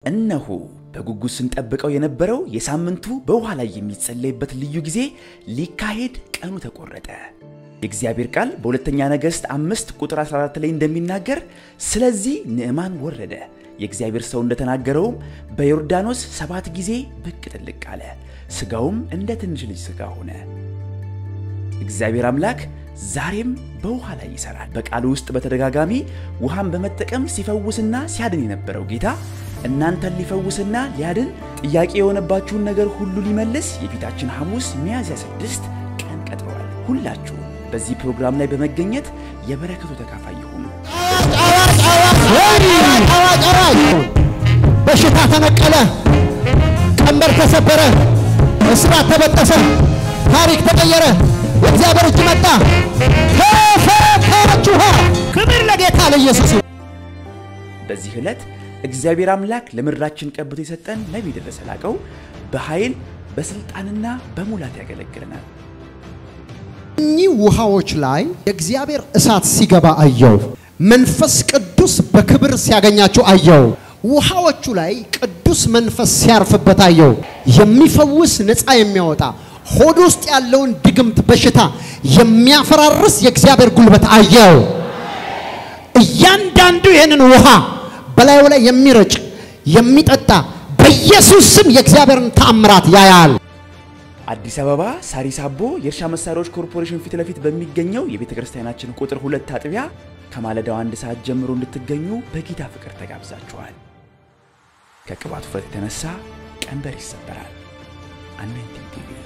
እነሆ በጉጉት ስንጠብቀው የነበረው የሳምንቱ በውሃ ላይ የሚጸለይበት ልዩ ጊዜ ሊካሄድ ቀኑ ተቆረጠ። የእግዚአብሔር ቃል በሁለተኛ ነገሥት አምስት ቁጥር 14 ላይ እንደሚናገር ስለዚህ ንዕማን ወረደ፣ የእግዚአብሔር ሰው እንደተናገረውም በዮርዳኖስ ሰባት ጊዜ ብቅ ጥልቅ አለ፣ ሥጋውም እንደ ትንሽ ልጅ ሥጋ ሆነ። እግዚአብሔር አምላክ ዛሬም በውሃ ላይ ይሰራል። በቃሉ ውስጥ በተደጋጋሚ ውሃን በመጠቀም ሲፈውስና ሲያድን የነበረው ጌታ እናንተን ሊፈውስና ሊያድን ጥያቄ የሆነባችሁን ነገር ሁሉ ሊመልስ የፊታችን ሐሙስ ሚያዝያ ስድስት ቀን ቀጥሯል። ሁላችሁም በዚህ ፕሮግራም ላይ በመገኘት የበረከቱ ተካፋይ ይሁኑ። አዋጅ አዋጅ! በሽታ ተነቀለ፣ ቀንበር ተሰበረ፣ እስራት ተበጠሰ፣ ታሪክ ተቀየረ። የእግዚአብሔር እጅ መጣ፣ ተፈታችኋ። ክብር ለጌታ ለኢየሱስ ይሁን። በዚህ ዕለት እግዚአብሔር አምላክ ለምድራችን ቀብቶ የሰጠን ነቢይ ደረሰ ላቀው በኃይል በሥልጣንና በሙላት ያገለግለናል። እኚህ ውሃዎች ላይ የእግዚአብሔር እሳት ሲገባ አየው። መንፈስ ቅዱስ በክብር ሲያገኛቸው አየው። ውሃዎቹ ላይ ቅዱስ መንፈስ ሲያርፍበት አየው። የሚፈውስ ነፃ የሚያወጣ ሆድ ውስጥ ያለውን ድግምት በሽታ የሚያፈራርስ የእግዚአብሔር ጉልበት አየው። እያንዳንዱ ይህንን ውሃ በላዩ ላይ የሚረጭ የሚጠጣ በኢየሱስ ስም የእግዚአብሔርን ተአምራት ያያል። አዲስ አበባ ሳሪስ አቦ የእርሻ መሳሪያዎች ኮርፖሬሽን ፊት ለፊት በሚገኘው የቤተ ክርስቲያናችን ቁጥር ሁለት አጥቢያ ከማለዳው አንድ ሰዓት ጀምሮ እንድትገኙ በጌታ ፍቅር ተጋብዛችኋል። ከቅባት ውፍረት የተነሳ ቀንበር ይሰበራል። አሜን ቲቪ